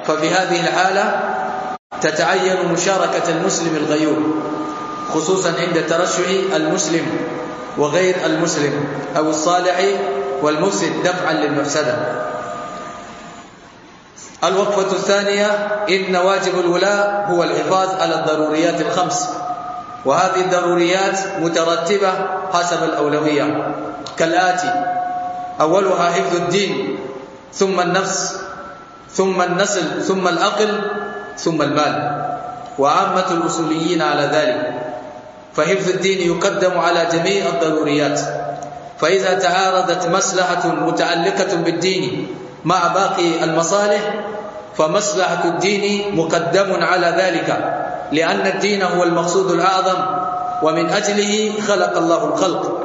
ففي هذه الحالة تتعين مشاركة المسلم الغيور خصوصا عند ترشح المسلم وغير المسلم أو الصالح والمفسد دفعا للمفسدة الوقفة الثانية إن واجب الولاء هو الحفاظ على الضروريات الخمس وهذه الضروريات مترتبة حسب الأولوية كالآتي أولها حفظ الدين ثم النفس ثم النسل ثم الأقل ثم المال وعامة الأصوليين على ذلك فحفظ الدين يقدم على جميع الضروريات فإذا تعارضت مصلحة متعلقة بالدين مع باقي المصالح فمصلحة الدين مقدم على ذلك لأن الدين هو المقصود الأعظم ومن أجله خلق الله الخلق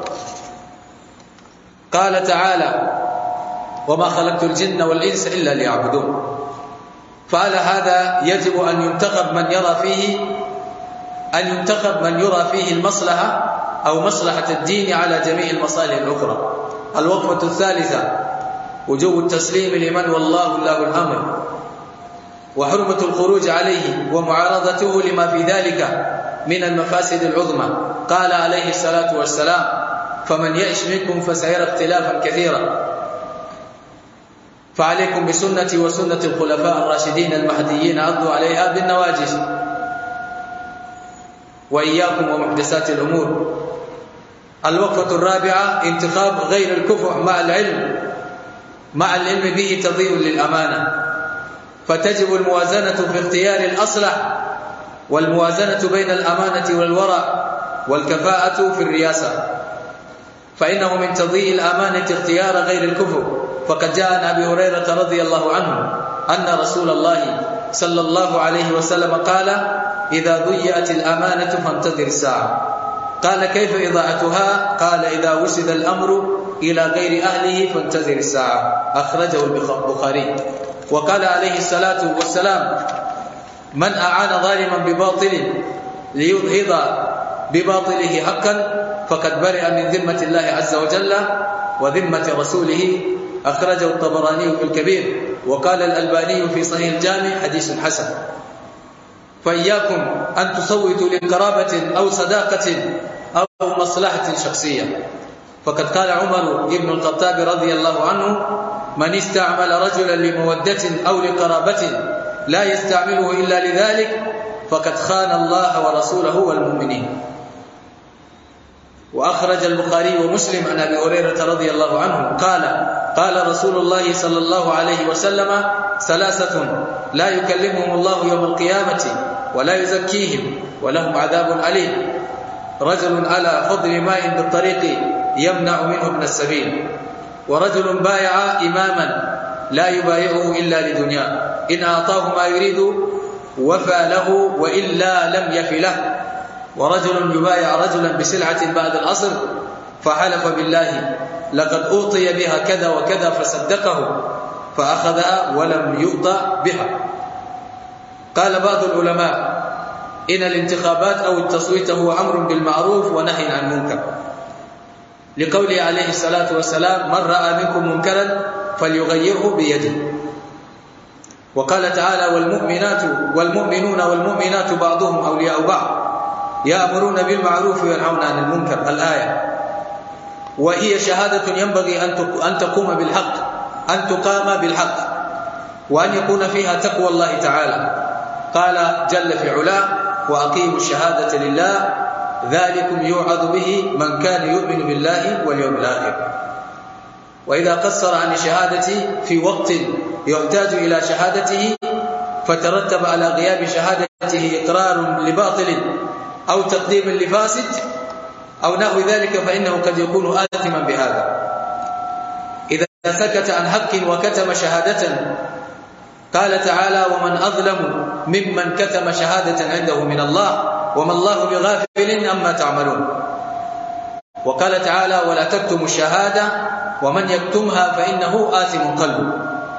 قال تعالى وما خلقت الجن والإنس إلا ليعبدون فعلى هذا يجب أن ينتخب من يرى فيه أن ينتخب من يرى فيه المصلحة أو مصلحة الدين على جميع المصالح الأخرى الوقفة الثالثة وجوب التسليم لمن والله الله الأمر وحرمة الخروج عليه ومعارضته لما في ذلك من المفاسد العظمى قال عليه الصلاة والسلام فمن يعش منكم فسيرى اختلافا كثيرا فعليكم بسنتي وسنة الخلفاء الراشدين المهديين عضوا عليها بالنواجز وإياكم ومحدثات الأمور الوقفة الرابعة انتخاب غير الكفء مع العلم مع العلم به تضيء للأمانة فتجب الموازنة في اختيار الأصلح والموازنة بين الأمانة والورع والكفاءة في الرياسة فإنه من تضيء الأمانة اختيار غير الكفء فقد جاء عن أبي هريرة رضي الله عنه أن رسول الله صلى الله عليه وسلم قال إذا ضيأت الأمانة فانتظر الساعة قال كيف إضاعتها قال إذا وسد الأمر إلى غير أهله فانتظر الساعة أخرجه البخاري وقال عليه الصلاة والسلام من أعان ظالما بباطل ليظهر بباطله حقا فقد برئ من ذمة الله عز وجل وذمة رسوله أخرجه الطبراني في الكبير وقال الألباني في صحيح الجامع حديث حسن فإياكم أن تصوتوا لقرابة أو صداقة أو مصلحة شخصية فقد قال عمر بن الخطاب رضي الله عنه من استعمل رجلا لمودة أو لقرابة لا يستعمله إلا لذلك فقد خان الله ورسوله والمؤمنين وأخرج البخاري ومسلم عن أبي هريرة رضي الله عنه قال قال رسول الله صلى الله عليه وسلم ثلاثة لا يكلمهم الله يوم القيامة ولا يزكيهم ولهم عذاب أليم رجل على فضل ماء بالطريق يمنع منه ابن السبيل ورجل بايع إماما لا يبايعه إلا لدنياه إن أعطاه ما يريد وفى له وإلا لم يف له ورجل يبايع رجلا بسلعة بعد العصر فحلف بالله لقد أوطي بها كذا وكذا فصدقه فأخذها ولم يؤطى بها قال بعض العلماء إن الانتخابات أو التصويت هو أمر بالمعروف ونهي عن المنكر لقوله عليه الصلاة والسلام من رأى منكم منكرا فليغيره بيده وقال تعالى والمؤمنات والمؤمنون والمؤمنات بعضهم أولياء بعض يأمرون بالمعروف وينهون عن المنكر الآية وهي شهادة ينبغي أن تقوم بالحق أن تقام بالحق وأن يكون فيها تقوى الله تعالى قال جل في علاه وأقيموا الشهادة لله ذلكم يوعظ به من كان يؤمن بالله واليوم الآخر وإذا قصر عن الشهادة في وقت يحتاج إلى شهادته فترتب على غياب شهادته إقرار لباطل أو تقديم لفاسد أو نحو ذلك فإنه قد يكون آثما بهذا إذا سكت عن حق وكتم شهادة قال تعالى ومن أظلم ممن كتم شهادة عنده من الله وما الله بغافل أما تعملون وقال تعالى ولا تكتموا الشهادة ومن يكتمها فإنه آثم قلبه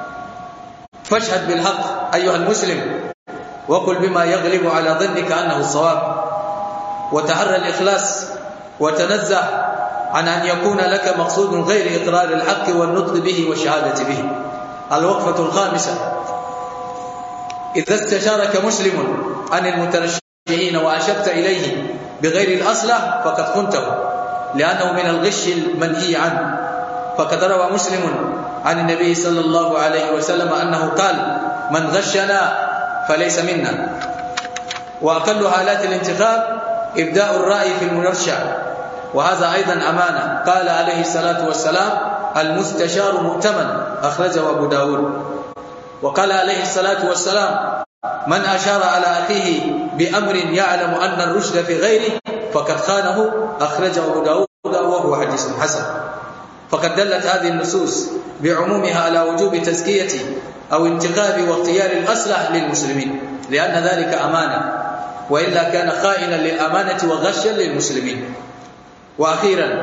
فاشهد بالحق أيها المسلم وقل بما يغلب على ظنك أنه الصواب وتحرى الإخلاص وتنزه عن أن يكون لك مقصود غير إقرار الحق والنطق به والشهادة به الوقفة الخامسة إذا استشارك مسلم عن المترشحين وأشرت إليه بغير الأصلح فقد خنته لأنه من الغش المنهي عنه فقد روى مسلم عن النبي صلى الله عليه وسلم أنه قال من غشنا فليس منا وأقل حالات الانتخاب إبداء الرأي في المرشح وهذا أيضا أمانة قال عليه الصلاة والسلام المستشار مؤتمن أخرجه أبو داود وقال عليه الصلاة والسلام من أشار على أخيه بأمر يعلم أن الرشد في غيره فقد خانه أخرجه أبو داود وهو حديث حسن فقد دلت هذه النصوص بعمومها على وجوب تزكية أو انتخاب واختيار الأصلح للمسلمين لأن ذلك أمانة وإلا كان خائنا للأمانة وغشا للمسلمين وأخيرا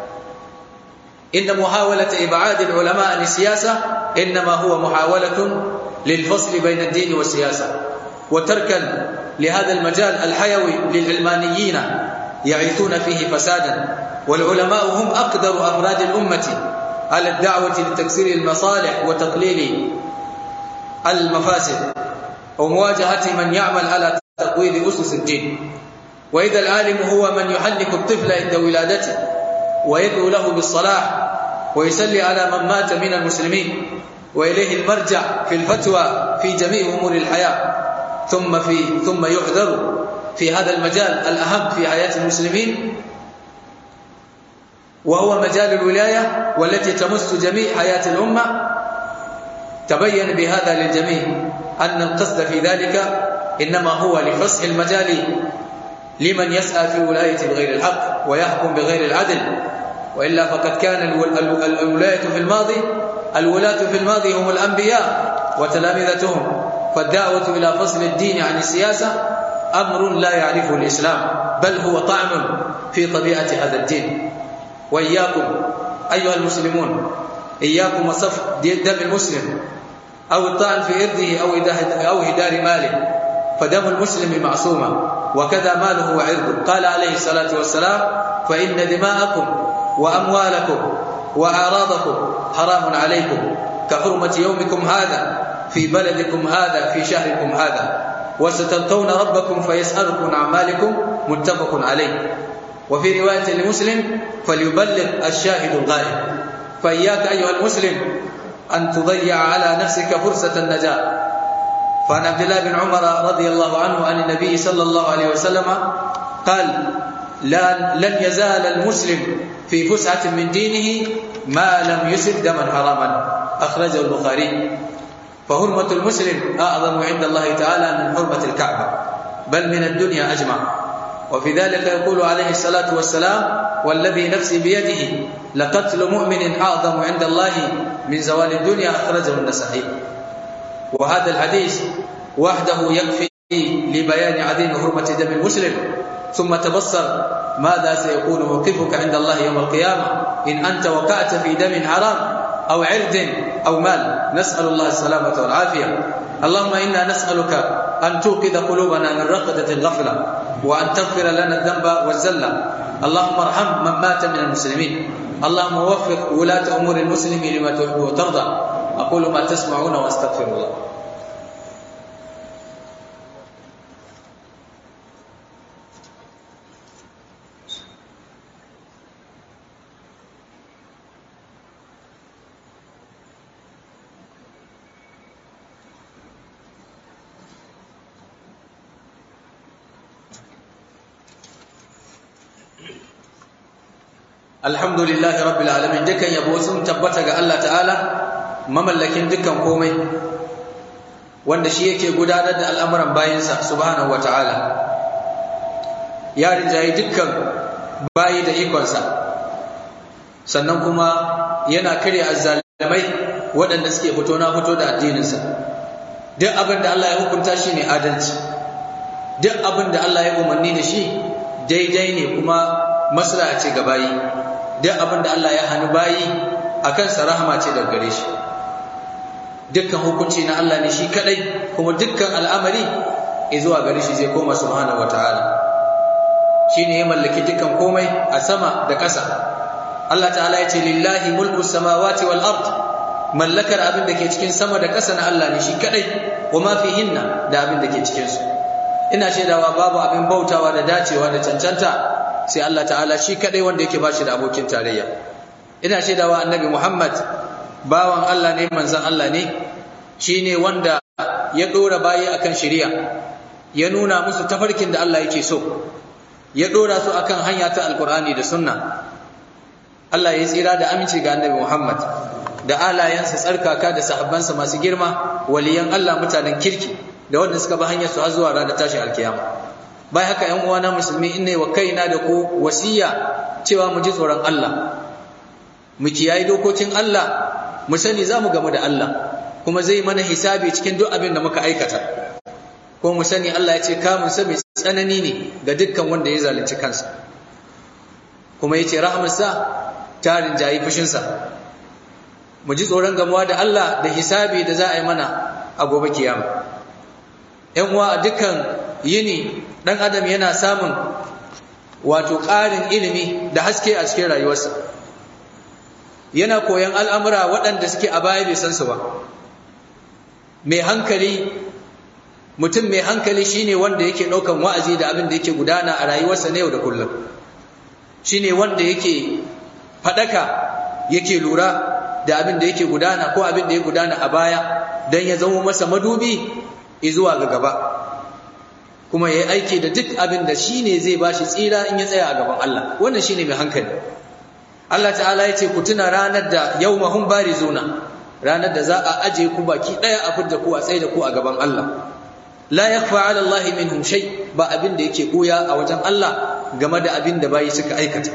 إن محاولة إبعاد العلماء عن السياسة إنما هو محاولة للفصل بين الدين والسياسة وتركا لهذا المجال الحيوي للعلمانيين يعيثون فيه فسادا والعلماء هم أقدر أفراد الأمة على الدعوة لتكسير المصالح وتقليل المفاسد ومواجهة من يعمل على تقويض أسس الدين وإذا العالم هو من يحنك الطفل عند ولادته ويدعو له بالصلاح ويسلي على من مات من المسلمين وإليه المرجع في الفتوى في جميع أمور الحياة ثم في ثم يحذر في هذا المجال الأهم في حياة المسلمين وهو مجال الولاية والتي تمس جميع حياة الأمة تبين بهذا للجميع أن القصد في ذلك إنما هو لفسح المجال لمن يسعى في ولاية بغير الحق ويحكم بغير العدل وإلا فقد كان الولاية في الماضي الولاة في الماضي هم الأنبياء وتلامذتهم فالدعوة إلى فصل الدين عن السياسة أمر لا يعرفه الإسلام بل هو طعن في طبيعة هذا الدين وإياكم أيها المسلمون إياكم وصف دم المسلم أو الطعن في إرضه أو أو هدار ماله فدم المسلم معصومة وكذا ماله وعرضه قال عليه الصلاة والسلام فإن دماءكم وأموالكم وأعراضكم حرام عليكم كحرمة يومكم هذا في بلدكم هذا في شهركم هذا وستلقون ربكم فيسألكم عن أعمالكم متفق عليه وفي رواية لمسلم فليبلغ الشاهد الغائب فإياك أيها المسلم أن تضيع على نفسك فرصة النجاة فعن عبد الله بن عمر رضي الله عنه عن النبي صلى الله عليه وسلم قال لا لن يزال المسلم في فسعة من دينه ما لم يسد دما حراما أخرجه البخاري فهرمة المسلم أعظم عند الله تعالى من حرمة الكعبة بل من الدنيا أجمع وفي ذلك يقول عليه الصلاة والسلام والذي نفسي بيده لقتل مؤمن أعظم عند الله من زوال الدنيا أخرجه النسائي وهذا الحديث وحده يكفي لبيان عظيم حرمة دم المسلم ثم تبصر ماذا سيكون موقفك عند الله يوم القيامة إن أنت وقعت في دم حرام أو عرض أو مال نسأل الله السلامة والعافية اللهم إنا نسألك أن توقظ قلوبنا من رقدة الغفلة وأن تغفر لنا الذنب والزلة اللهم ارحم من مات من المسلمين اللهم وفق ولاة أمور المسلمين لما تحب وترضى أقول ما تسمعون وأستغفر الله alhamdulillahi rabbil alamin dukan yabo sun tabbata ga Allah ta'ala mamallakin dukan komai wanda shi yake gudanar da al'amuran bayansa subhanahu wata'ala ya rinjaye dukkan bayi da ikonsa sannan kuma yana kare azzalimai waɗanda suke fito na fito da addininsa duk abin da Allah ya hukunta shi ne adalci duk abin da Allah ya umarni da shi daidai ne kuma maslaha ce ga bayi duk abin da Allah ya hannu bayi a kansa rahama ce daga gare shi dukkan hukunci na Allah ne shi kadai kuma dukkan al'amari zuwa gare shi zai koma subhanahu wataala shine ya mallaki dukkan komai a sama da ƙasa Allah ta'ala ya ce lillahi mulku samawati wal ard mallakar abin da ke cikin sama da ƙasa na Allah ne shi kadai wa ma fihinna da abin da ke cikin su ina shaidawa babu abin bautawa da dacewa da cancanta sai Allah ta'ala shi kadai wanda yake bashi da abokin tarayya ina shaidawa annabi Muhammad bawan Allah ne manzon Allah ne shine wanda ya dora bayi akan shari'a ya nuna musu tafarkin da Allah yake so ya dora su akan hanya ta alkur'ani da sunna Allah ya tsira da aminci ga annabi Muhammad da alayansa tsarkaka da sahabbansa masu girma waliyan Allah mutanen kirki da wanda suka bi hanyar su har zuwa ranar tashin alkiyama bai haka ƴan uwana musulmi inne wa kaina da ku wasiya cewa mu ji tsoron Allah mu kiyaye dokokin Allah mu sani za mu gamu da Allah kuma zai mana hisabi cikin duk abin da muka aikata ko mu sani Allah ya ce kamun sa mai tsanani ne ga dukkan wanda ya zalunci kansa kuma yace rahmarsa ta rinjayi fushinsa mu ji tsoron gamuwa da Allah da hisabi da za a yi mana a gobe kiyama ‘yan uwa a dukkan yini ɗan adam yana samun wato ƙarin ilimi da haske a cikin rayuwarsa yana koyan al'amura waɗanda suke a baya bai san su ba mai hankali mutum mai hankali shine wanda yake ɗaukan wa'azi da abin da yake gudana a rayuwarsa na yau da kullum shine wanda yake faɗaka yake lura da abin da yake gudana ko abin da ya gudana a baya don ya zama masa madubi zuwa ga gaba kuma ya yi aiki da duk abin da shi ne zai ba shi tsira in ya tsaya a gaban Allah wannan shi ne mai hankali Allah ta'ala ya ce ku tuna ranar da yau mahun bari zuna ranar da za a aje ku baki ɗaya a fidda ku a tsaye da ku a gaban Allah la yakhfa 'ala Allah minhum shay ba abin da yake koya a wajen Allah game da abin da bayi suka aikata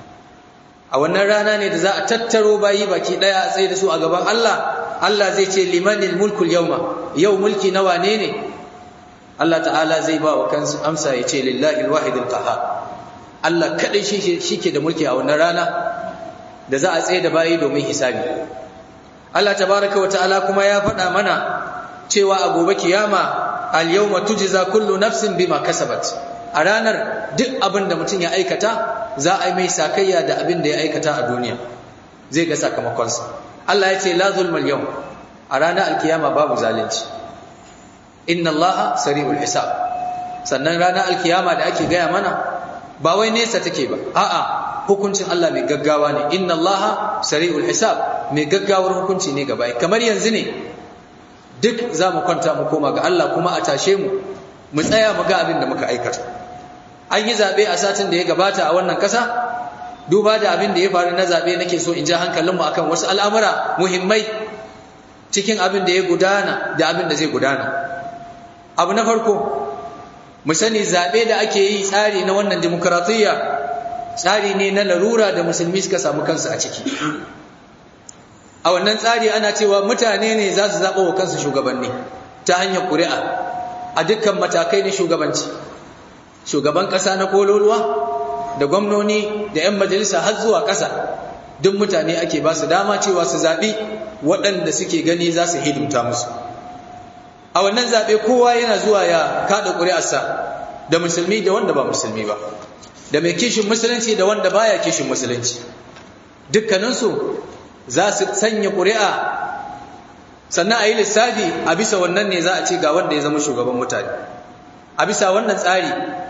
a wannan rana ne da za a tattaro bayi baki daya a tsaye da su a gaban Allah Allah zai ce limanil mulkul yawma yau mulki na wane ne Allah ta'ala zai ba wa kansu amsa ya ce lillahi alwahid alqahar Allah kadai shi shike da mulki a wannan rana da za a tsaye da bayi domin hisabi Allah tabaraka wa ta'ala kuma ya faɗa mana cewa a gobe kiyama al yawma tujza kullu nafsin bima kasabat a ranar duk abin da mutum ya aikata za a yi mai sakayya da abin da ya aikata a duniya zai ga sakamakonsa Allah ya ce la zulmal yau a ranar alkiyama babu zalunci inna Allah sari'ul hisab sannan ranar alkiyama da ake gaya mana ba wai nesa take ba a'a hukuncin Allah mai gaggawa ne inna Allah sari'ul hisab mai gaggawar hukunci ne gaba kamar yanzu ne duk za mu kwanta mu koma ga Allah kuma a tashe mu mu tsaya mu ga abin da muka aikata an yi zaɓe a satin da ya gabata a wannan ƙasa duba da abin da ya faru na zaɓe nake so in ja hankalinmu akan wasu al'amura muhimmai cikin abin da ya gudana da abin da zai gudana abu na farko mu sani zaɓe da ake yi tsari na wannan demokaratiyya tsari ne na larura da musulmi suka samu kansu a ciki a wannan tsari ana cewa mutane ne za su zaɓa wa kansu shugabanni ta hanyar ƙuri'a a dukkan matakai na shugabanci shugaban ƙasa na kololuwa da gwamnoni da 'yan majalisa har zuwa ƙasa duk mutane ake ba su dama cewa su zaɓi waɗanda suke gani za su hidimta musu a wannan zaɓe kowa yana zuwa ya kaɗa ƙuri'arsa da musulmi da wanda ba musulmi ba da mai kishin musulunci da wanda baya kishin musulunci dukkaninsu za su sanya ƙuri'a sannan a yi lissafi a bisa wannan ne za a ce ga wanda ya zama shugaban mutane a bisa wannan tsari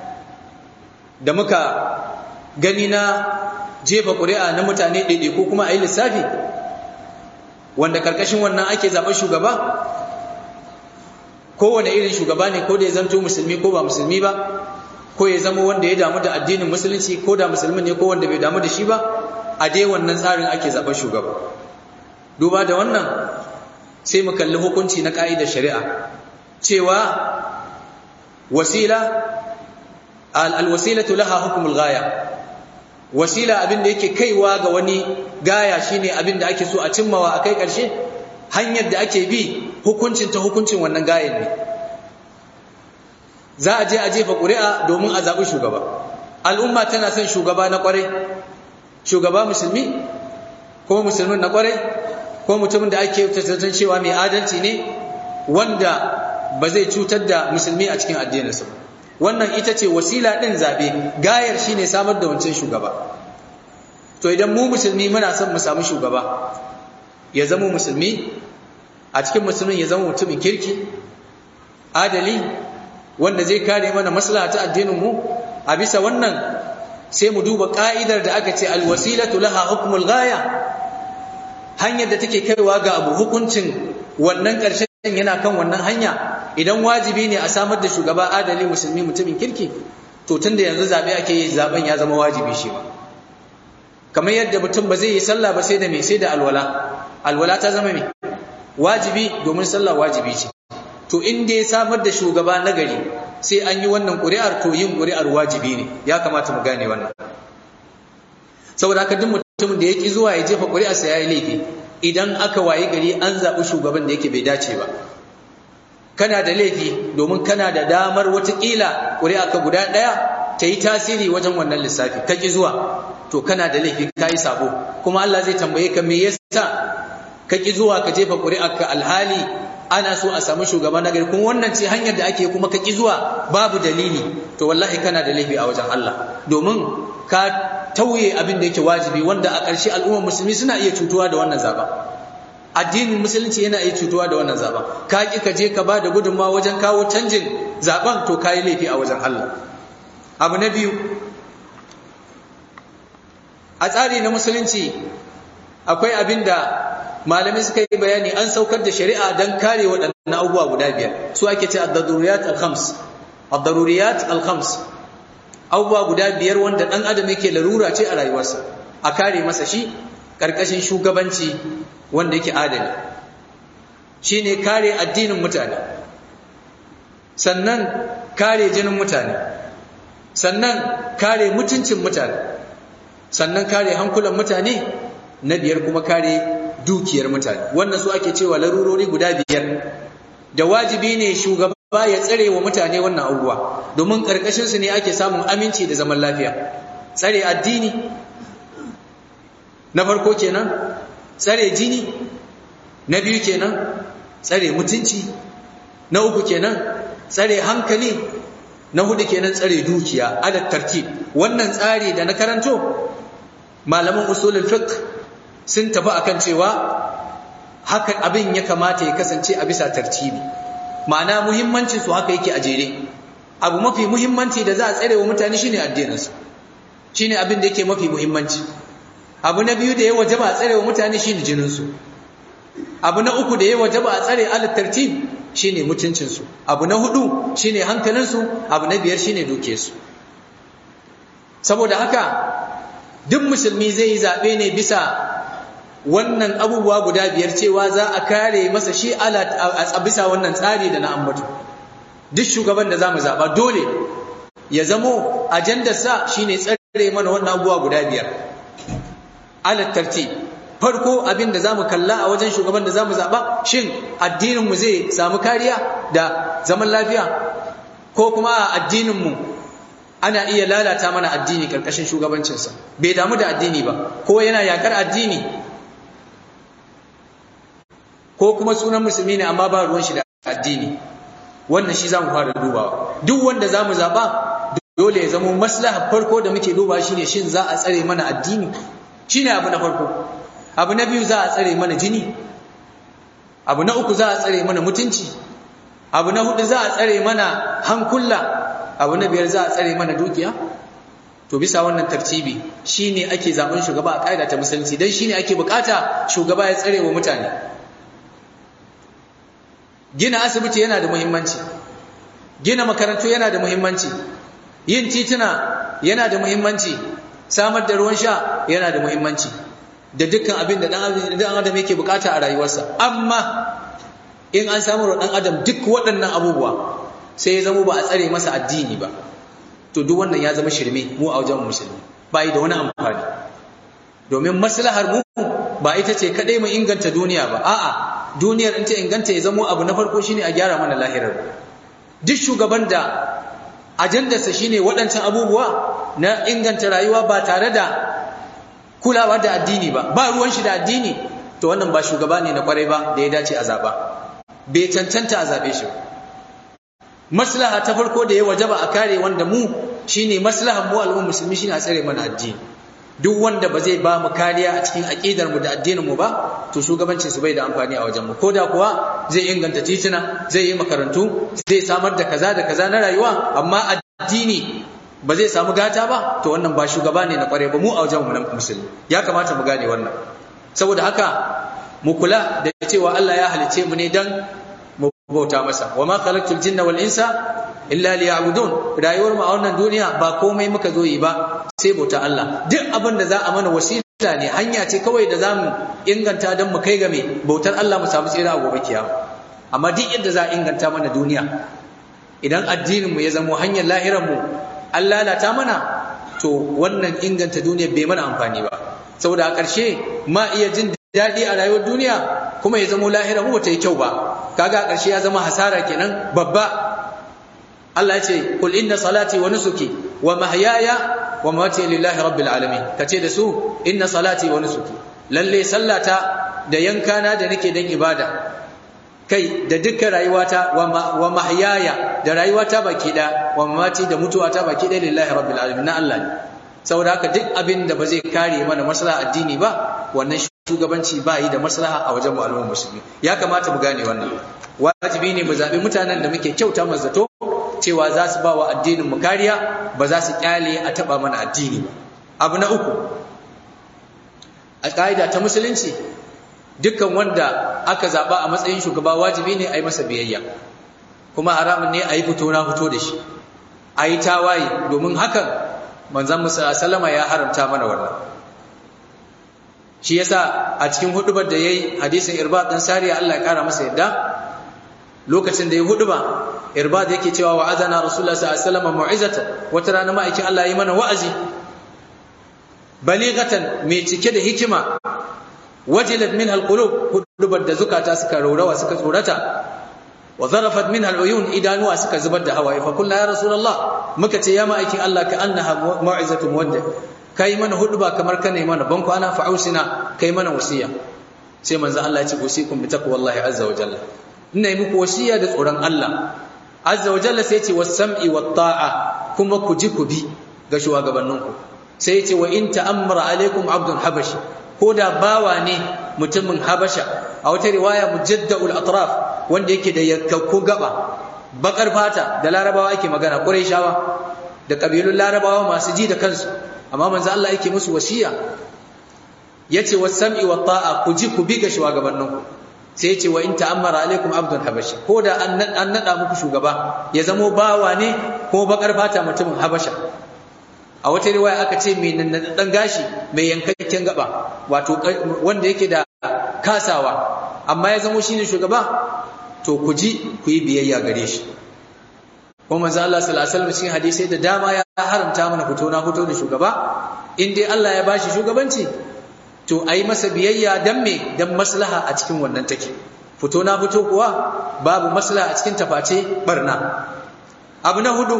da muka gani na jefa ƙuri'a na mutane ɗaiɗai ko kuma a yi lissafi wanda ƙarƙashin wannan ake zaɓen shugaba kowane irin shugaba ne ko da ya zanto musulmi ko ba musulmi ba ko ya zama wanda ya damu da addinin musulunci ko da musulmi ne ko wanda bai damu da shi ba a dai wannan tsarin ake zaɓen shugaba duba da wannan sai mu kalli hukunci na ƙa'idar shari'a cewa wasila alwasilatu laha hukumul gaya wasila abin da yake kaiwa ga wani gaya shine abin da ake so a cimmawa a kai ƙarshe hanyar da ake bi hukuncin ta hukuncin wannan gayan ne za a je a jefa ƙuri'a domin a zaɓi shugaba al'umma tana son shugaba na ƙwarai shugaba musulmi ko musulmin na ƙwarai ko mutumin da ake tattalin cewa mai adalci ne wanda ba zai cutar da musulmi a cikin addininsa wannan ita ce wasila ɗin zaɓe gayar shi ne samar da wancan shugaba to idan mu musulmi muna son mu samu shugaba ya zama musulmi a cikin musulmin ya zama mutumin kirki adali wanda zai kare mana maslaha ta addinin mu a bisa wannan sai mu duba ka'idar da aka ce alwasilatu laha hukmul ghaya hanyar da take kaiwa ga abu hukuncin wannan ƙarshen yana kan wannan hanya idan wajibi ne a samar da shugaba adali musulmi mutumin kirki to tunda yanzu zabe ake yi zaben ya zama wajibi shi ba kamar yadda mutum ba zai yi sallah ba sai da me sai da alwala alwala ta zama me wajibi domin sallah wajibi ce to in dai samar da shugaba nagari sai an yi wannan ƙuri'ar to yin ƙuri'ar wajibi ne ya kamata mu gane wannan saboda haka duk mutumin da ya ki zuwa ya jefa ƙuri'arsa ya yi laifi idan aka wayi gari an zaɓi shugaban da yake bai dace ba kana da laifi domin kana da damar watakila ƙuri'a ka guda ɗaya ta yi tasiri wajen wannan lissafi ka ki zuwa to kana da laifi ka yi sabo kuma Allah zai tambaye ka me yasa ka ki zuwa ka jefa ƙuri'ar ka alhali ana so a samu shugaba na gari kuma wannan ce hanyar da ake kuma ka ki zuwa babu dalili to wallahi kana da laifi a wajen Allah domin ka tauye abin da yake wajibi wanda a ƙarshe al'ummar musulmi suna iya cutuwa da wannan zaba addinin musulunci yana iya cutuwa da wannan zaba ka ki ka je ka ba da gudunmawa wajen kawo canjin zaben to kayi laifi a wajen Allah abu na biyu a tsari na musulunci akwai abin da malamai suka yi bayani an saukar da shari'a don kare waɗannan abubuwa guda biyar su ake ce ad-daruriyat al-khams ad-daruriyat al-khams abubuwa guda biyar wanda ɗan adam yake larura ce a rayuwarsa a kare masa shi ƙarƙashin shugabanci wanda yake adali shine kare addinin mutane sannan kare jinin mutane sannan kare mutuncin mutane sannan kare hankulan mutane na biyar kuma kare dukiyar mutane wannan su ake cewa larurori guda biyar da wajibi ne shugaba ya tsare wa mutane wannan abubuwa domin karkashin su ne ake samun aminci da zaman lafiya tsare addini na farko kenan tsare jini na biyu kenan tsare mutunci na uku kenan tsare hankali na hudu kenan tsare dukiya ala tartib wannan tsari da na karanto malaman usulul fiqh sun tafi akan cewa haka abin ya kamata ya kasance a bisa tartibi ma'ana muhimmancin su haka yake a jere abu mafi muhimmanci da za a tsare wa mutane shine addinin su shine abin da yake mafi muhimmanci abu na biyu da ya wajaba a tsare wa mutane shine jinin su abu na uku da ya wajaba a tsare ala tartib shine mutuncin su abu na hudu shine hankalin su abu na biyar shine dukiyar su saboda haka duk musulmi zai yi zabe ne bisa wannan abubuwa guda biyar cewa za a kare masa shi a bisa wannan tsari da na ambatu duk shugaban da za mu zaɓa dole ya zamo ajandarsa shi ne tsare mana wannan abubuwa guda biyar alattarti farko abin da za mu kalla a wajen shugaban da za mu zaɓa shin addininmu zai samu kariya da zaman lafiya ko kuma a addininmu ana iya lalata mana addini ƙarƙashin shugabancinsa bai damu da addini ba ko yana yaƙar addini ko kuma sunan musulmi ne amma ba ruwan shi da addini wannan shi zamu fara dubawa duk wanda zamu zaba dole ya zama maslaha farko da muke duba shine shin za a tsare mana addini shine abu na farko abu na biyu za a tsare mana jini abu na uku za a tsare mana mutunci abu na hudu za a tsare mana hankula abu na biyar za a tsare mana dukiya to bisa wannan tartibi shine ake zaben shugaba a kaida ta musulunci dan shine ake bukata shugaba ya tsare wa mutane gina asibiti yana da muhimmanci gina makarantu yana da muhimmanci yin tituna yana da muhimmanci samar da ruwan sha yana da muhimmanci da dukkan abin da dan adam yake bukata a rayuwarsa amma in an samu wa dan adam duk waɗannan abubuwa sai ya zama ba a tsare masa addini ba to duk wannan ya zama shirme mu a wajen musulmi ba yi da wani amfani domin maslahar mu ba ita ce kadai mu inganta duniya ba a'a duniyar in ta inganta ya zamo abu na farko shine a gyara mana lahirar duk shugaban da ajandarsa shine waɗancan abubuwa na inganta rayuwa ba tare da kulawa da addini ba ba ruwan shi da addini to wannan ba shugaba ne na kwarai ba da ya dace a zaba bai cancanta a zabe shi maslaha ta farko da ya wajaba a kare wanda mu shine maslahar mu al'ummar musulmi shine a tsare mana addini duk wanda ba zai ba mu kariya a cikin aqidar mu da addinin mu ba to shugabancin su bai da amfani a wajen mu koda kuwa zai inganta tituna zai yi makarantu zai samar da kaza da kaza na rayuwa amma addini ba zai samu gata ba to wannan ba shugaba ne na kware ba mu a wajen mu na musulmi ya kamata mu gane wannan saboda haka mu kula da cewa Allah ya halice mu ne dan mu bauta masa wa ma khalaqtul jinna wal insa illa liya'budun rayuwar mu a wannan duniya ba komai muka zo yi ba sai bauta Allah duk abin da za a mana wasila ne hanya ce kawai da zamu inganta dan mu kai ga me bautar Allah mu samu tsira a gobe kiyama amma duk yadda za a inganta mana duniya idan addinin mu ya zamo hanyar lahirar mu an lalata mana to wannan inganta duniya bai mana amfani ba saboda a ƙarshe ma iya jin daɗi a rayuwar duniya kuma ya zamo lahira mu bata yi kyau ba kaga a ƙarshe ya zama hasara kenan babba Allah ya ce kul inna salati wa nusuki wa mahyaya wa mamati lillahi rabbil alamin kace da su inna salati wa nusuki lalle sallata da yankana da nake dan ibada kai da dukkan rayuwata wa mahyaya da rayuwata baki da wa mamati da mutuwata baki da lillahi rabbil alamin na Allah ne saboda haka duk abin da ba zai kare mana maslaha addini ba wannan shugabanci ba yi da maslaha a wajen al'ummar musulmi ya kamata mu gane wannan wajibi ne mu zaɓi mutanen da muke kyauta mu zato cewa za su ba wa addinin mu kariya ba za su kyale a taɓa mana addini ba abu na uku a ƙa'ida ta musulunci dukkan wanda aka zaɓa a matsayin shugaba wajibi ne a yi masa biyayya kuma haramun ne a yi fito na fito da shi a yi tawaye domin hakan manzon musa sallama ya haramta mana wannan shi yasa a cikin hudubar da yayi hadisin irbad dan sariya Allah ya kara masa yadda lokacin da ya huduba irbad yake cewa wa azana rasulullah sallallahu alaihi wasallam mu'izata wata rana ma'aikin Allah yi mana wa'azi balighatan mai cike da hikima wajilat minha alqulub hudubar da zukata suka raurawa suka tsorata wa zarafat minha aluyun idanuwa suka zubar da hawaye fa kullu ya rasulullah muka ce ya ma'aikin Allah ka annaha mau'izatu muwadda kai mana huduba kamar kana mana ban kwana fa ausina kai mana wasiya sai manzo Allah ya ce usikum bi taqwallahi azza wa jalla ina yi muku wasiya da tsoron Allah azza wa jalla sai ya ce was-sam'i wat-ta'a kuma ku ji ku bi ga shugabanninku sai ya ce wa in ta'ammara alaikum abdun habashi ko da bawa ne mutumin habasha a wata riwaya mujadda'ul atraf wanda yake da yakkakku gaba bakar fata da larabawa ake magana quraishawa da kabilun larabawa masu ji da kansu amma manzo Allah yake musu wasiya yace was-sam'i wat-ta'a ku ji ku bi ga shugabanninku sai yace wa in ta'ammara alaikum abdun habashi ko da an nada muku shugaba ya zamo bawa ne ko bakar fata mutumin habasha a wata riwaya aka ce mai dan gashi mai yankakken gaba wato wanda yake da kasawa amma ya zamo shine shugaba to ku ji ku yi biyayya gare shi kuma manzo Allah sallallahu alaihi wasallam cikin hadisi da dama ya haramta mana fito na fito da shugaba in dai Allah ya bashi shugabanci to ayi masa biyayya dan me dan maslaha a cikin wannan take fito na fito kuwa babu maslaha a cikin taface barna abu na hudu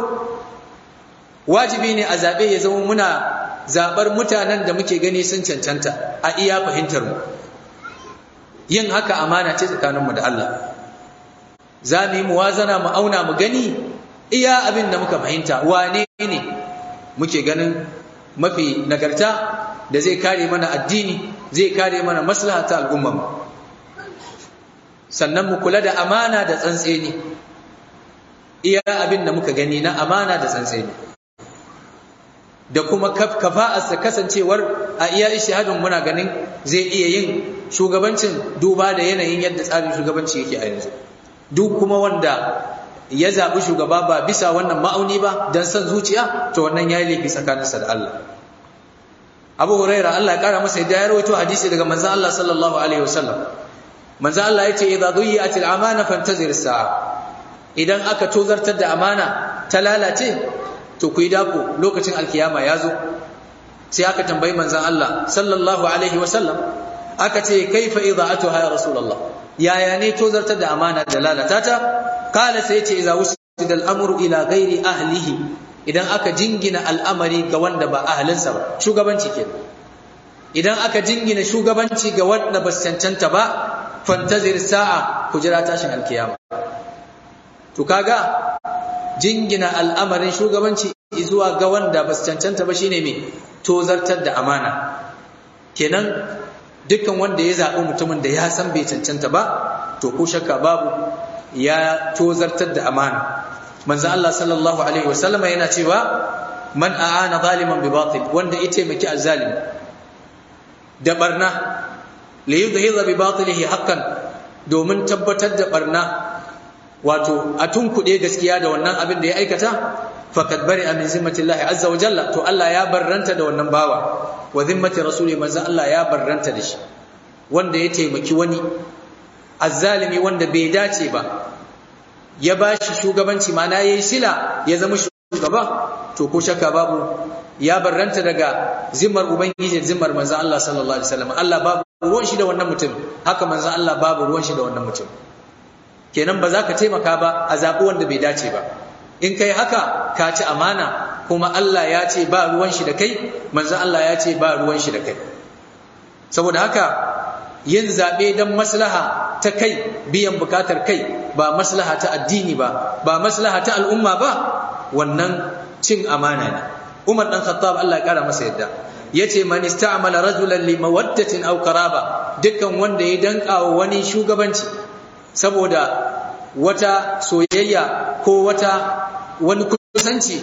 wajibi ne a zabe ya zama muna zabar mutanen da muke gani sun cancanta a iya fahimtar mu yin haka amana ce tsakaninmu da Allah za mu yi muwazana mu auna mu gani iya abin da muka fahimta wane ne muke ganin mafi nagarta da zai kare mana addini zai kare mana maslaha ta al'ummar sannan mu kula da amana da tsantseni iya abin da muka gani na amana da tsantseni da kuma kafa'arsa kasancewar a iya ishihadin muna ganin zai iya yin shugabancin duba da yanayin yadda tsarin shugabanci yake a yanzu duk kuma wanda ya zaɓi shugaba ba bisa wannan ma'auni ba don son zuciya to wannan ya yi laifi tsakaninsa da Allah Abu Huraira Allah ya kara masa yadda ya rawaito hadisi daga manzon Allah sallallahu alaihi wasallam manzon Allah yace idza dhiyat al-amana fantazir as-sa'a idan aka tozartar da amana ta lalace to ku yi dako lokacin alkiyama ya zo sai aka tambayi manzon Allah sallallahu alaihi wasallam aka ce kaifa idha'atuha ya rasulullah yaya ne tozartar da amana da lalata ta kala sai ce idza wusida al-amru ila ghairi ahlihi idan aka jingina al'amari ga wanda ba ahlinsa ba shugabanci ke idan aka jingina shugabanci ga wanda ba cancanta ba fantazir sa'a ku jira tashin alkiyama to kaga jingina al'amarin shugabanci zuwa ga wanda ba cancanta ba shine me tozartar da amana kenan dukkan wanda ya zaɓi mutumin da ya san bai cancanta ba to ko shakka babu ya tozartar da amana manzo Allah sallallahu alaihi wasallama yana cewa man a'ana zaliman bi batil wanda ya taimaki azzalimi da barna li yudhiza bi batilihi haqqan domin tabbatar da barna wato a tunkuɗe gaskiya da wannan abin da ya aikata faqad bari'a min zimmatillahi azza wa jalla to Allah ya barranta da wannan bawa wa zimmati rasuli manzo Allah ya barranta da shi wanda ya taimaki wani azzalimi wanda bai dace ba ya bashi shugabanci mana yayi sila ya zama shugaba to ko shakka babu ya barranta daga zimmar ubangiji zimmar manzo Allah sallallahu alaihi wasallam Allah babu ruwan shi da wannan mutum haka manzo Allah babu ruwan shi da wannan mutum kenan ba za ka taimaka ba a zaɓi wanda bai dace ba in kai haka ka ci amana kuma Allah ya ce ba ruwan shi da kai manzo Allah ya ce ba ruwan shi da kai saboda haka yin zaɓe don maslaha ta kai biyan bukatar kai ba maslaha ta addini ba ba maslaha ta al'umma ba wannan cin amana ne Umar dan Khattab Allah ya kara masa yadda yace man ista'mala rajulan li mawaddatin aw qaraba dukkan wanda ya danka wa wani shugabanci saboda wata soyayya ko wata wani kusanci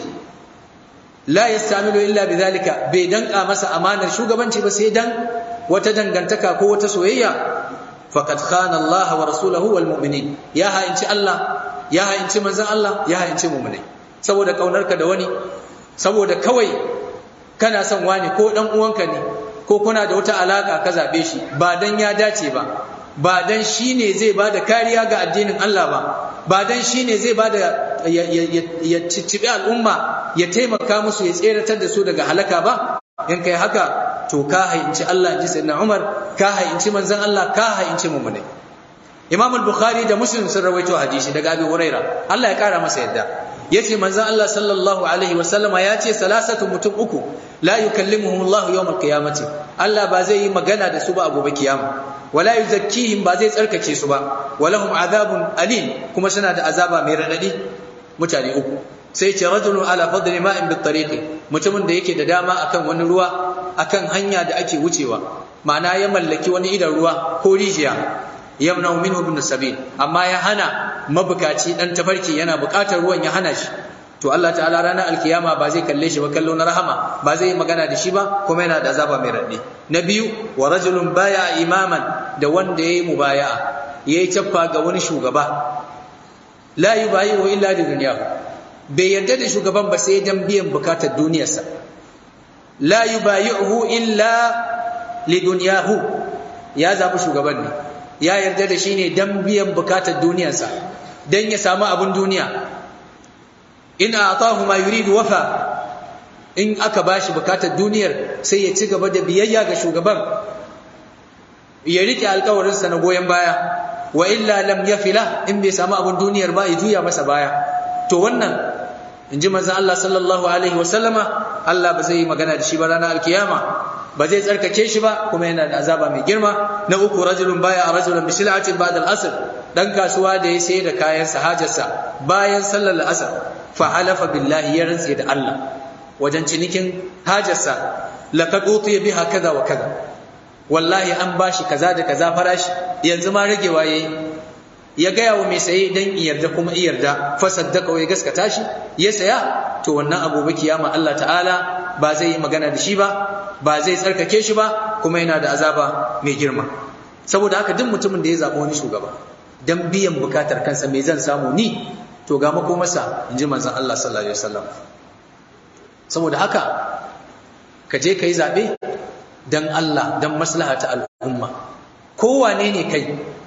la yastamilu illa bidhalika bai danka masa amanar shugabanci ba sai dan wata dangantaka ko wata soyayya faqad khana Allah wa rasuluhu wal mu'minin ya ha'inci Allah ya ha'inci manzon Allah ya ha'inci mu'minai saboda kaunarka da wani saboda kawai kana son wani ko dan uwanka ne ko kuna da wata alaka ka zabe shi ba dan ya dace ba ba dan shine zai bada kariya ga addinin Allah ba ba dan shine zai bada ya ciccibi al'umma ya taimaka musu ya tseratar da su daga halaka ba in kai haka to ka hayinci Allah ji sayyidina Umar ka hayinci manzon Allah ka hayinci mu'mini Imam al-Bukhari da Muslim sun rawaito hadisi daga Abi Huraira Allah ya kara masa yadda yace manzon Allah sallallahu alaihi wasallama yace salasatu mutum uku la yukallimuhum Allah yawm al-qiyamati Allah ba zai yi magana da su ba a gobe kiyama wala yuzakkihim ba zai tsarkake su ba walahum azabun alim kuma suna da azaba mai radadi mutane uku sai ce rajulun ala fadli ma'in bit tariqi mutumin da yake da dama akan wani ruwa akan hanya da ake wucewa ma'ana ya mallaki wani idan ruwa ko rijiya yamna minhu ibn sabil amma ya hana mabukaci dan tafarki yana bukatar ruwan ya hana shi to Allah ta'ala ranar alkiyama ba zai kalle shi ba kallo na rahama ba zai yi magana da shi ba kuma yana da azaba mai raddi na biyu wa rajulun baya imaman da wanda yayi mubaya'a yayi caffa ga wani shugaba la yubayi'u illa li dunyahu bai yarda da shugaban ba sai dan biyan bukatar duniyarsa la yubayi'uhu illa li dunyahu ya zabi shugaban ne ya yarda da shi ne dan biyan bukatar duniyarsa dan ya samu abun duniya in a'tahu ma yuridu wafa in aka bashi bukatar duniyar sai ya ci gaba da biyayya ga shugaban ya rike alkawarinsa na goyon baya wa illa lam yafila in bai samu abun duniyar ba ya juya masa baya to wannan in ji manzon Allah sallallahu alaihi wa sallama Allah ba zai yi magana da shi ba ranar alkiyama ba zai tsarkake shi ba kuma yana da azaba mai girma na uku rajulun baya a rajulun bi sil'atin ba'da al-asr dan kasuwa da ya sayar da kayan hajarsa bayan sallar al-asr fa halafa billahi ya rantse da Allah wajen cinikin hajarsa laqad utiya biha kaza wa kaza wallahi an bashi kaza da kaza farashi yanzu ma ragewa yayi ya gaya wa mai saye dan yarda kuma yarda fa saddaka ya gaskata shi ya saya to wannan abubuwa kiyama Allah ta'ala ba zai yi magana da shi ba ba zai tsarkake shi ba kuma yana da azaba mai girma saboda haka duk mutumin da ya zaɓi wani shugaba dan biyan bukatar kansa mai zan samu ni to ga makomarsa in ji manzon Allah sallallahu alaihi wasallam saboda haka ka je ka yi zaɓe dan Allah dan maslaha ta al'umma kowane ne kai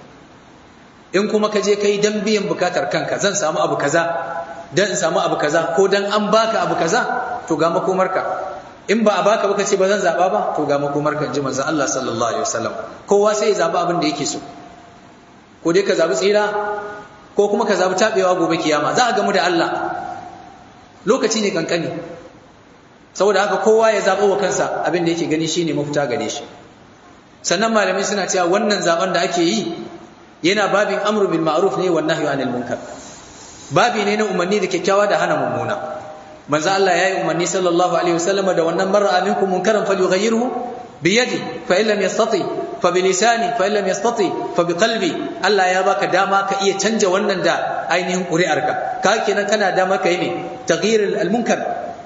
in kuma ka je kai dan biyan bukatar kanka zan samu abu kaza dan in samu abu kaza ko dan an baka abu kaza to ga makomarka in ba a baka ba ce ba zan zaba ba to ga makomarka inji manzon Allah sallallahu alaihi wasallam kowa sai ya zaba abin da yake so ko dai ka zabi tsira ko kuma ka zabi tabewa gobe kiyama za a gamu da Allah lokaci ne kankani saboda haka kowa ya zaba wa kansa abin da yake gani shine mafita gare shi sannan malamai suna cewa wannan zaben da ake yi yana babin amru bil ma'ruf ne wan nahyu anil munkar babi ne na umarni da kyakkyawa da hana mummuna manzo Allah yayi umarni sallallahu alaihi wasallam da wannan mar'a minkum munkaran falyughayyirhu biyadi fa illam yastati fa bilisani fa illam yastati fa biqalbi Allah ya baka dama ka iya canja wannan da ainihin ƙuri'arka ka kenan kana dama kai ne taghyir al-munkar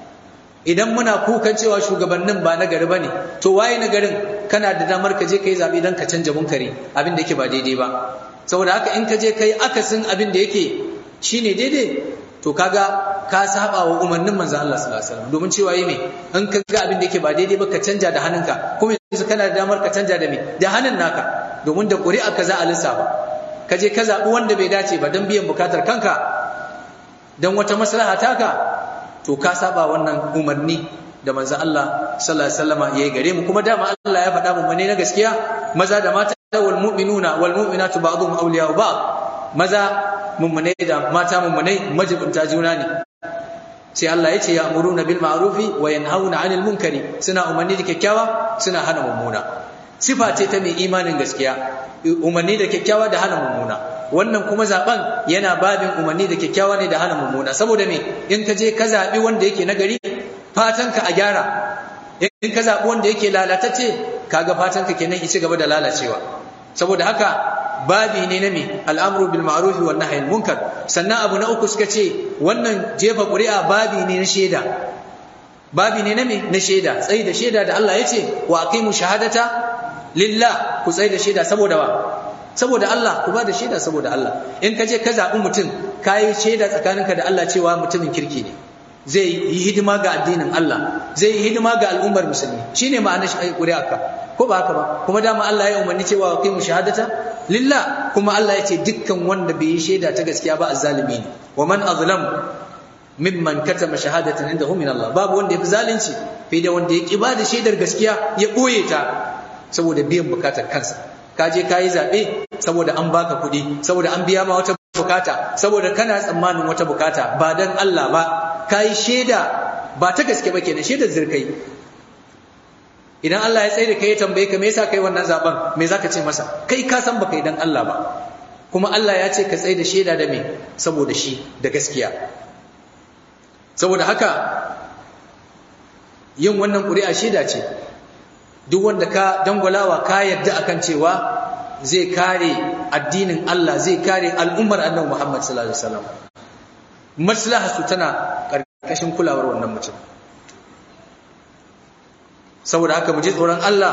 idan muna kukan cewa shugabannin ba na gari bane to waye na garin kana da damar ka je kai zabi dan ka canja munkari abin da yake ba daidai ba saboda haka in ka je kai akasin abin da yake shine daidai to kaga ka saba wa umarnin manzo Allah sallallahu alaihi wasallam domin cewa yi me in ka ga abin da yake ba daidai ba ka canja da hannunka kuma yanzu kana da damar ka canja da me da hannun naka domin da ƙuri'a ka za a lissafa ka je ka zaɓi wanda bai dace ba don biyan bukatar kanka don wata maslaha taka to ka saba wannan umarni da manzo Allah sallallahu alaihi wasallam yayi gare mu kuma dama Allah ya faɗa mu ne na gaskiya maza da mata wal mu'minuna wal mu'minatu ba'dhum awliya'u ba'd maza mummune da mata mummune majibunta juna ne sai Allah ya ce ya amuruna bil ma'rufi wa yanhauna 'anil munkari suna umarni da kyakkyawa suna hana mummuna sifa ce ta mai imanin gaskiya umarni da kyakkyawa da hana mummuna wannan kuma zaben yana babin umarni da kyakkyawa ne da hana mummuna saboda me in ka je ka zabi wanda yake nagari fatan ka a gyara in ka zabi wanda yake lalatacce kaga fatan ka kenan ci gaba da lalacewa saboda haka babi ne na me al'amru bil ma'ruf wa nahyi munkar sannan abu na uku suka ce wannan jefa ƙuri'a babi ne na shaida babi ne na me na shaida tsayi da shaida da Allah ya ce wa aqimu shahadata lillah ku tsayi da shaida saboda wa saboda Allah ku ba da shaida saboda Allah in ka je ka zaɓi mutum ka yi shaida tsakaninka da Allah cewa mutumin kirki ne zai yi hidima ga addinin Allah zai yi hidima ga al'ummar musulmi shine ma'anar ƙuri'arka ko ba haka ba kuma dama Allah ya umarni cewa kai mu shahadata lillah kuma Allah ya ce dukkan wanda bai yi shaida ta gaskiya ba azzalimi ne wa man azlam mimman katama shahadatan indahu min Allah babu wanda yafi zalunci fiye da wanda ya ki ba da shaidar gaskiya ya boye ta saboda biyan bukatar kansa ka je ka yi zaɓe saboda an baka kuɗi saboda an biya ma wata bukata saboda kana tsammanin wata bukata ba dan Allah ba ka yi shaida ba ta gaske ba kenan shaidar zirkai idan Allah ya tsaye da kai ya tambaye ka me yasa kai wannan zaben me zaka ce masa kai ka san baka yi dan Allah ba kuma Allah ya ce ka tsaye da shaida da me saboda shi da gaskiya saboda haka yin wannan ƙuri'a shaida ce duk wanda ka dangwalawa ka yarda akan cewa zai kare addinin Allah zai kare al'ummar annabi Muhammad sallallahu alaihi wasallam maslaha su tana karkashin kulawar wannan mutum saboda haka mu ji tsoron Allah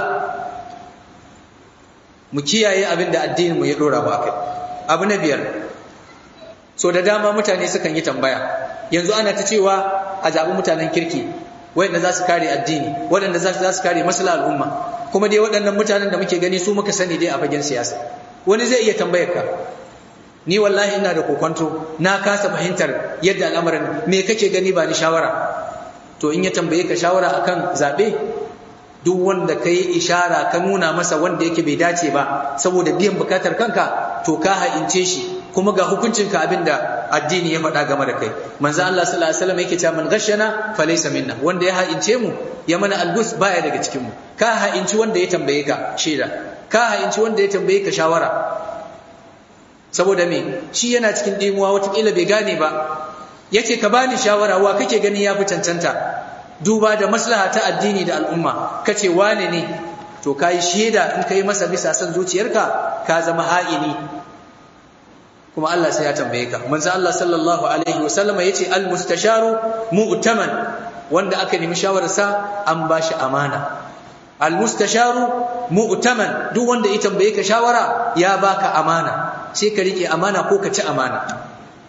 mu kiyaye abin da addinin mu ya dora mu akai abu na biyar so da dama mutane sukan yi tambaya yanzu ana ta cewa a zaɓi mutanen kirki waɗanda za su kare addini waɗanda za su kare masala al'umma kuma dai waɗannan mutanen da muke gani su muka sani dai a fagen siyasa wani zai iya tambayar ka ni wallahi ina da kokonto na kasa fahimtar yadda al'amarin me kake gani ba ni shawara to in ya tambaye ka shawara akan zaɓe duk wanda ka yi ishara ka nuna masa wanda yake bai dace ba saboda biyan bukatar kanka to ka ha'ince shi kuma ga hukuncinka abinda addini ya faɗa game da kai manzo Allah sallallahu alaihi wasallam yake cewa man ghashana falaysa minna wanda ya ha'ince mu ya mana algus baya daga cikin mu ka ha'inci wanda ya tambaye ka shaida ka ha'inci wanda ya tambaye ka shawara saboda me shi yana cikin dimuwa watakila bai gane ba yace ka bani shawara wa kake gani ya fi cancanta duba da maslaha ta addini da al'umma kace wane ne to kai shaida in kai masa bisa san zuciyarka ka zama ha'ini kuma Allah sai ya tambaye ka manzo Allah sallallahu alaihi wasallama yace al mustasharu mu'taman wanda aka nemi shawararsa an bashi amana al mustasharu mu'taman duk wanda ya tambaye ka shawara ya baka amana sai ka rike amana ko ka ci amana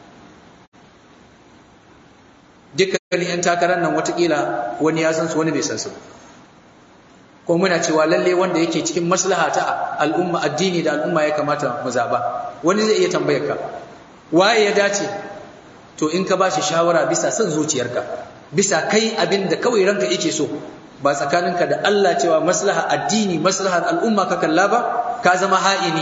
dukkan yan takarar nan watakila wani ya san su wani bai san su ko muna cewa lalle wanda yake cikin maslaha ta al'umma addini da al'umma ya kamata mu zaba wani zai iya tambayar ka waye ya dace to in ka bashi shawara bisa son zuciyarka bisa kai abin da kawai ranka yake so ba tsakaninka da Allah cewa maslaha addini maslahar al'umma ka kalla ba ka zama ha'ini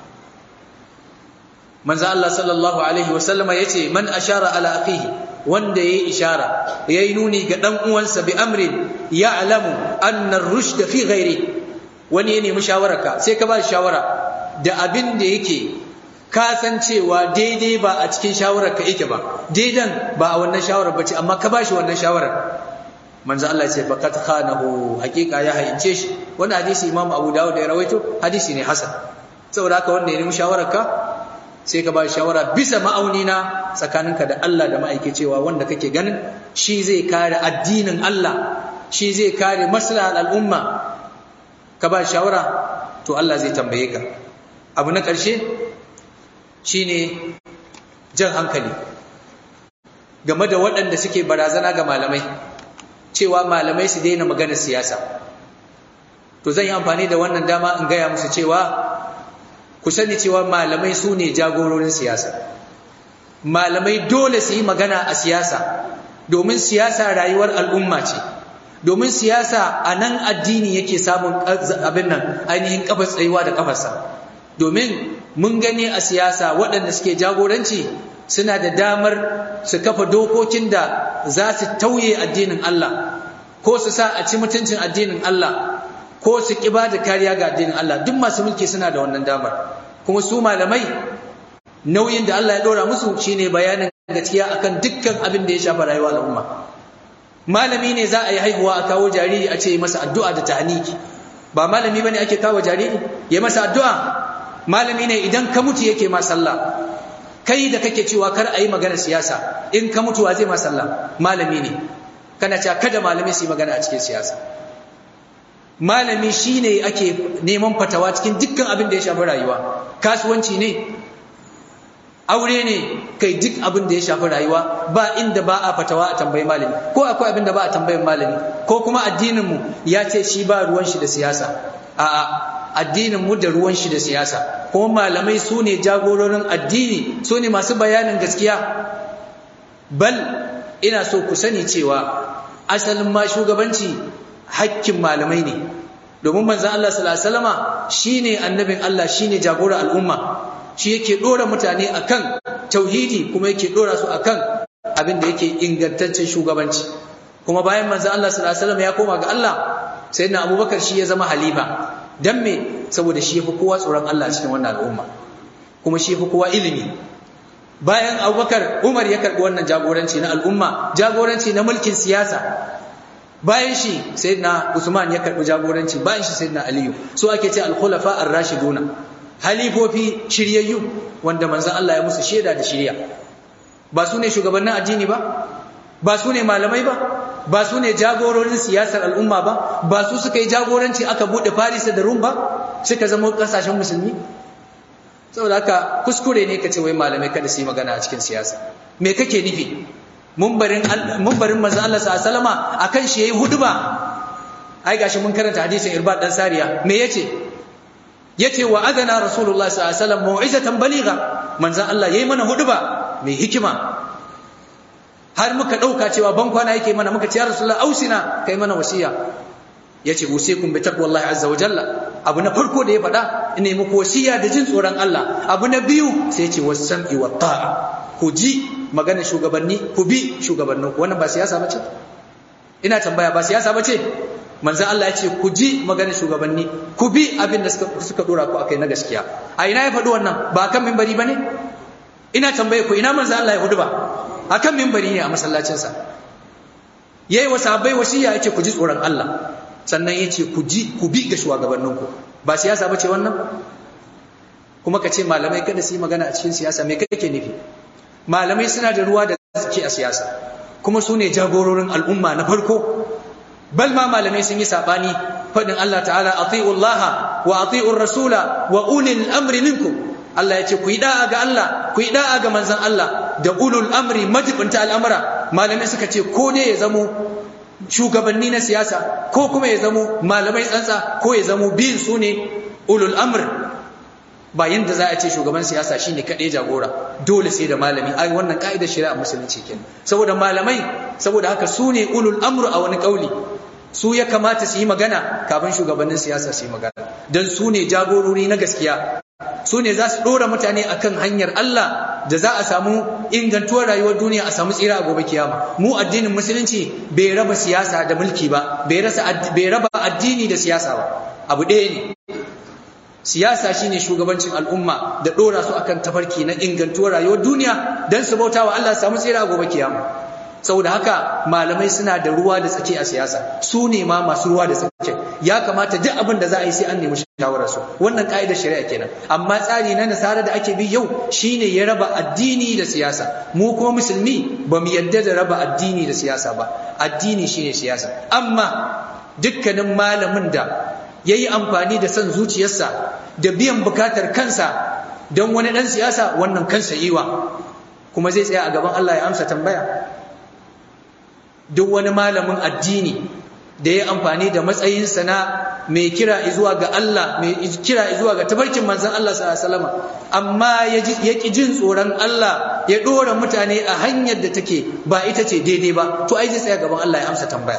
manzo Allah sallallahu alaihi wasallama yace man ashara ala akhihi wanda yayi ishara yayi nuni ga dan uwansa bi amrin ya'lamu anna ar-rushd fi ghairi wani ya nemi shawararka sai ka ba shi shawara da abin da yake ka san cewa daidai ba a cikin shawarar ka yake ba daidan ba a wannan shawarar bace amma ka bashi wannan shawarar manzo Allah ce faqat khanahu hakika ya hayince shi wannan hadisi Imam Abu Dawud ya rawaito hadisi ne hasan saboda haka wanda ya nemi shawarar ka sai ka ba shawara bisa ma'auni na tsakaninka da Allah da ma'aike cewa wanda kake ganin shi zai kare addinin Allah shi zai kare maslahar al'umma ka ba shawara to Allah zai tambaye ka abu na ƙarshe shine jan hankali game da waɗanda suke barazana ga malamai cewa malamai su daina maganar siyasa to zan yi amfani da wannan dama in gaya musu cewa ku sani cewa malamai su ne jagororin siyasa malamai dole su yi magana a siyasa domin siyasa rayuwar al'umma ce domin siyasa a nan addini yake samun abin nan ainihin kafar tsayuwa da kafarsa domin mun gani a siyasa waɗanda suke jagoranci suna da damar su kafa dokokin da za su tauye addinin Allah ko su sa a ci mutuncin addinin Allah ko su ƙi ba da kariya ga addinin Allah duk masu mulki suna da wannan damar kuma su malamai nauyin da Allah ya ɗora musu shine bayanin gaskiya akan dukkan abin da ya shafa rayuwar al'umma malami ne za a yi haihuwa a kawo jariri a ce masa addu'a da tahniki ba malami bane ake kawo jariri ya masa addu'a malami ne idan ka mutu yake ma sallah kai da kake cewa kar a yi magana siyasa in ka mutu wa zai ma sallah malami ne kana cewa kada malami su yi magana a cikin siyasa malami shine ake neman fatawa cikin dukkan abin da ya shafi rayuwa kasuwanci ne aure ne kai duk abin da ya shafi rayuwa ba inda ba a fatawa a tambayi malami ko akwai abin da ba a tambayin malami ko kuma addinin mu ya ce shi ba ruwan shi da siyasa a'a addinin mu da ruwan shi da siyasa kuma malamai su ne jagororin addini su ne masu bayanin gaskiya bal ina so ku sani cewa asalin ma shugabanci hakkin malamai ne domin manzon Allah sallallahu alaihi wasallama shine annabin Allah shine jagora al'umma shi yake dora mutane akan tauhidi kuma yake dora su akan abin da yake ingantaccen shugabanci kuma bayan manzon Allah sallallahu alaihi wasallama ya koma ga Allah sayyidina Abubakar shi ya zama halifa dan me saboda shi yafi kowa tsoron Allah cikin wannan al'umma kuma shi yafi kowa ilimi bayan Abubakar Umar ya karbi wannan jagoranci na al'umma jagoranci na mulkin siyasa bayan shi sayyidina Usman ya karbi jagoranci bayan shi sayyidina Aliyu so ake ce al-khulafa ar-rashiduna halifofi shiryayyu wanda manzon Allah ya musu shaida da shiriya ba su ne shugabannin addini ba ba su ne malamai ba ba su ne jagororin siyasar al'umma ba ba su suka yi jagoranci aka bude Paris da Rum ba suka zama kasashen musulmi saboda haka kuskure ne kace wai malamai kada su yi magana a cikin siyasa me kake nufi mumbarin mumbarin manzo Allah sallallahu alaihi wasallama akan shi yayi huduba ai gashi mun karanta hadisin Irbad dan Sariya me yace yace wa adana rasulullah sallallahu alaihi wasallam mau'izatan baligha manzo Allah yayi mana huduba mai hikima har muka dauka cewa ban kwana yake mana muka ce ya rasulullah ausina kai mana wasiya yace usikum bi taqwallahi azza wa jalla abu na farko da ya faɗa ina muku wasiya da jin tsoron Allah abu na biyu sai yace was-sam'i wa ta'a ku ji magana shugabanni ku bi shugabannin ku wannan ba siyasa bace ina tambaya ba siyasa bace manzon Allah ya ce ku ji magana shugabanni ku bi abin da suka suka dora ku akai na gaskiya a ina ya faɗi wannan ba kan minbari bane ina tambaye ku ina manzon Allah ya hudu ba akan minbari ne a masallacin sa yayi wa sahabbai wasiya yace ku ji tsoron Allah sannan yace ku ji ku bi ga shugabannin ku ba siyasa bace wannan kuma ka ce malamai kada su yi magana a cikin siyasa me kake nufi malamai suna da ruwa da suke a siyasa kuma su ne jagororin al'umma na farko bal ma malamai sun yi sabani fadin Allah ta'ala ati'u Allah wa ati'u rasula wa ulil amri minkum Allah ya ce ku yi da'a ga Allah ku yi da'a ga manzon Allah da ulul amri majibinta al'amura malamai suka ce ko ne ya zamo shugabanni na siyasa ko kuma ya zamo malamai tsantsa ko ya zamo biyun su ne ulul amr ba yanda za a ce shugaban siyasa shine kaɗai jagora dole sai da malami ai wannan ka'idar shari'a musulunci kenan saboda malamai saboda haka su ne ulul amru a wani kauli su ya kamata su yi magana kafin shugabannin siyasa su yi magana don su ne jagorori na gaskiya su ne za su ɗora mutane akan hanyar Allah da za a samu ingantuwar rayuwar duniya a samu tsira a gobe kiyama mu addinin musulunci bai raba siyasa da mulki ba bai raba addini da siyasa ba abu ɗaya ne siyasa shine shugabancin al'umma da dora su akan tafarki na ingantuwar rayuwar duniya dan su bautawa Allah samu tsira gobe kiyama saboda haka malamai suna da ruwa da tsaki a siyasa su ne ma masu ruwa da tsaki ya kamata duk abin da za a yi sai an nemi shawarar su wannan ka'idar shari'a kenan amma tsari na nasara da ake bi yau shine ya raba addini da siyasa mu kuma musulmi ba mu yadda da raba addini da siyasa ba addini shine siyasa amma dukkanin malamin da ya yi amfani da son zuciyarsa da biyan bukatar kansa don wani ɗan siyasa wannan kansa yiwa kuma zai tsaya a gaban Allah ya amsa tambaya duk wani malamin addini da ya amfani da matsayinsa na mai kira zuwa ga Allah mai kira zuwa ga tabarkin manzon Allah sallallahu alaihi wasallam amma ya ki jin tsoron Allah ya dora mutane a hanyar da take ba ita ce daidai ba to ai zai tsaya gaban Allah ya amsa tambaya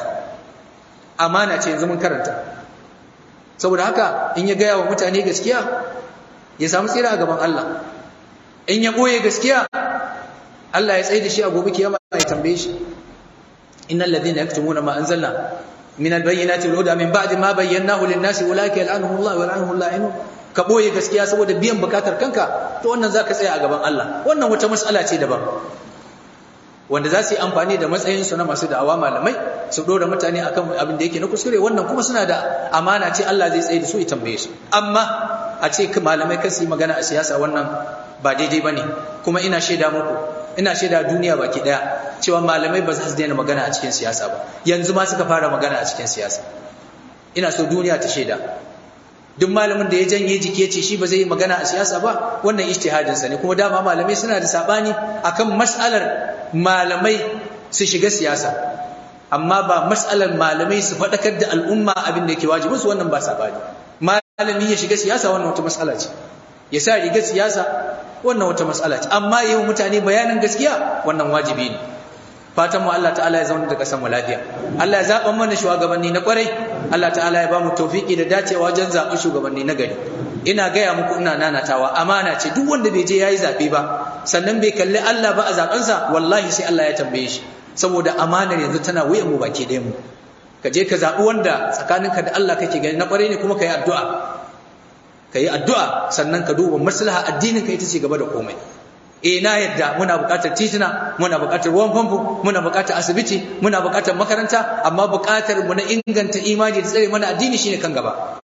amana ce yanzu mun karanta saboda haka in ya gaya wa mutane gaskiya ya samu tsira a gaban Allah in ya ɓoye gaskiya Allah ya tsaye da shi a gobe kiyama ya tambaye shi innal ladhina yaktumuna ma anzalna min albayyinati wal huda min ba'di ma bayyanahu lin-nasi ulaika yal'anuhum Allah wa yal'anuhum la'inun ka ɓoye gaskiya saboda biyan bukatar kanka to wannan zaka tsaya a gaban Allah wannan wata mas'ala ce daban wanda za su yi amfani da matsayinsu na masu da'awa malamai su ɗora mutane akan abin da yake na kuskure wannan kuma suna da amana ce Allah zai tsaye da su ya tambaye su amma a ce malamai kan su yi magana a siyasa wannan ba daidai ba ne kuma ina shaida muku ina shaida duniya baki ɗaya cewa malamai ba za su daina magana a cikin siyasa ba yanzu ma suka fara magana a cikin siyasa ina so duniya ta shaida duk malamin da ya janye jiki ya ce shi ba zai yi magana a siyasa ba wannan ijtihadinsa ne kuma dama malamai suna da sabani akan mas'alar malamai su shiga siyasa amma ba mas'alar malamai su faɗakar da al'umma abin da yake wajibin su wannan ba sabani malami ya shiga siyasa wannan wata mas'ala ce ya sa riga siyasa wannan wata mas'ala ce amma yau mutane bayanin gaskiya wannan wajibi ne fatan mu Allah ta'ala ya zauna da kasan mu lafiya Allah ya zaɓa mana shugabanni na kwarai Allah ta'ala ya ba mu tawfiki da dacewa wajen zaɓen shugabanni na gari ina gaya muku ina nanatawa amana ce duk wanda bai je yayi zaɓe ba sannan bai kalli Allah ba a zaɓensa wallahi sai Allah ya tambaye shi saboda amanar yanzu tana wuyan mu baki ɗayan mu ka je ka zaɓi wanda tsakaninka da Allah kake gani na kwarai ne kuma ka yi addu'a ka yi addu'a sannan ka duba maslaha addinin ka ita ce gaba da komai eh na yadda muna buƙatar titina muna buƙatar ruwan famfo muna buƙatar asibiti muna buƙatar makaranta amma buƙatar mu na inganta imani da tsare mana addini shine kan gaba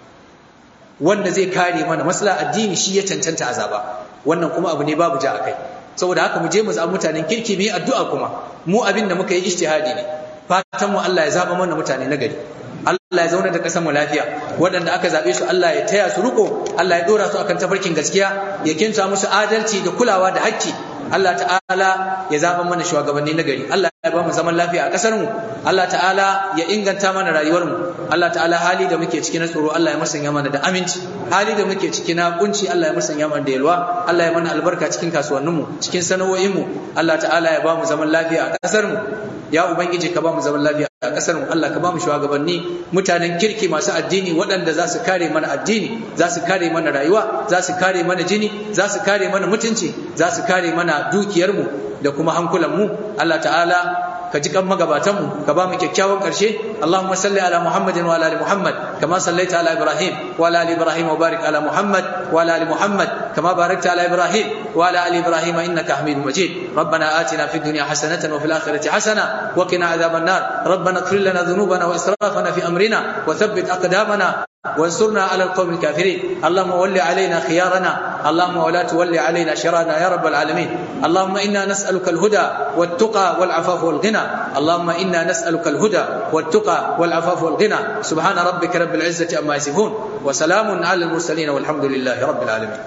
wanda zai kare mana masala addini shi ya cancanta azaba wannan kuma abu ne babu ja akai saboda haka mu je mu zaɓi mutanen kirki mu yi addu'a kuma mu abin da muka yi ijtihadi ne fatan mu Allah ya zaba mana mutane na gari Allah ya zauna da ƙasar mu lafiya waɗanda aka zaɓe su Allah ya taya su riko Allah ya ɗora su akan tafarkin gaskiya ya kinta musu adalci da kulawa da hakki Allah ta'ala ya zaɓa mana shugabanni na gari Allah ya ba mu zaman lafiya a ƙasar mu Allah ta'ala ya inganta mana rayuwar mu Allah ta'ala hali da muke ciki na tsoro Allah ya musanya mana da aminci hali da muke ciki na kunci Allah ya musanya mana da yalwa Allah ya mana albarka cikin kasuwannin mu cikin sana'o'in mu Allah ta'ala ya ba mu zaman lafiya a ƙasar mu ya ubangiji ka ba mu zaman lafiya a ƙasar mu Allah ka ba mu shugabanni mutanen kirki masu addini waɗanda za su kare mana addini za su kare mana rayuwa za su kare mana jini za su kare mana mutunci za su kare mana dukiyarmu da kuma hankulanmu Allah ta'ala ka ji kan magabatanmu ka ba mu kyakkyawan ƙarshe Allahumma salli ala Muhammadin wa ala ali Muhammad kama sallaita ala Ibrahim wa ala ali Ibrahim wa barik ala Muhammad wa ala ali Muhammad kama barakta ala Ibrahim wa ala ali Ibrahim innaka Hamidum Majid ربنا آتنا في الدنيا حسنة وفي الآخرة حسنة وقنا عذاب النار ربنا اغفر لنا ذنوبنا وإسرافنا في أمرنا وثبت أقدامنا وانصرنا على القوم الكافرين اللهم ول علينا خيارنا اللهم ولا تول علينا شرارنا يا رب العالمين اللهم إنا نسألك الهدى والتقى والعفاف والغنى اللهم إنا نسألك الهدى والتقى والعفاف والغنى سبحان ربك رب العزة أما يصفون وسلام على المرسلين والحمد لله رب العالمين